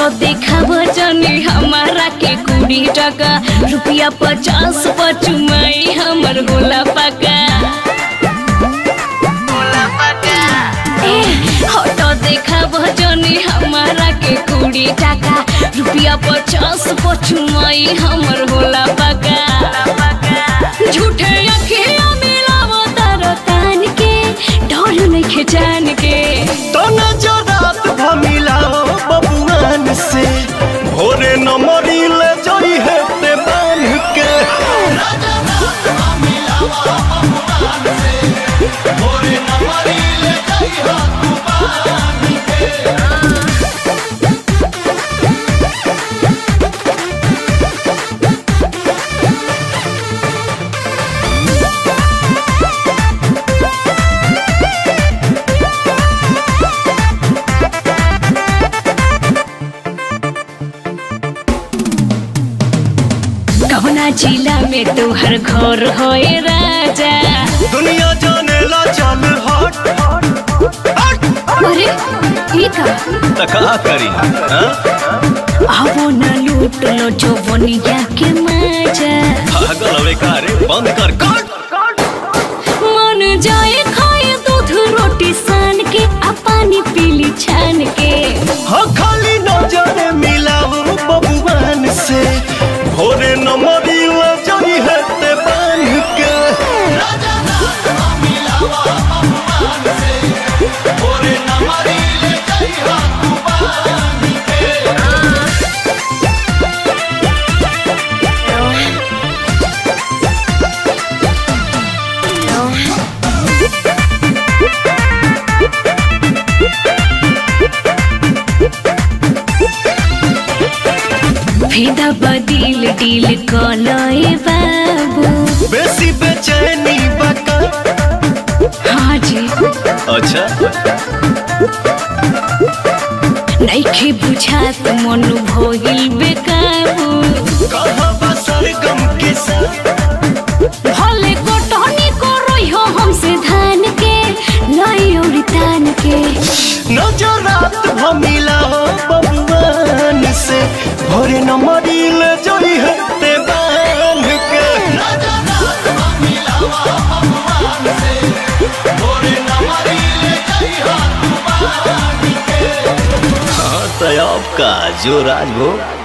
देखाब जनी हमारा के कुड़ी टका रुपया पचास पचुमाई हमर होला पका ए हट देखाब जनी हमारा के कुड़ी टका रुपया पचास पचुमाई हमर होला पका झूठे अखिया मिलाव तार कान के डर नइखे जान के तना जरात भमिलाओ बबुआन से भोरे न मरिले जई हेते बांध के कवना जिला में तोहर घर होए राजा दुनिया जाने ला चल हट हट अरे ई का त का करी हाँ? आवो न लूट लो जो बनिया के मजा पागल हवे का रे बंद कर कट मन जाए खाए दूध रोटी सान के आ पानी पीली छान के हाँ खाली नजर मिलाओ बबुआन से भोरे न मरिले जई हेते बांध के फेदा बदिल डील कलए बाबू बेसी बेचैनी बका हाँ जी अच्छा नइखे बुझात मन भइल बेकाबू कहाँ बसर गम के साथ भले कोटनी करई हो हमसे धान के लाई औरी तान के नजरात भमिलाओ बबुआन से भोरे न मरिले जई हेते बांध के हाँ तो अब का जो राजभोग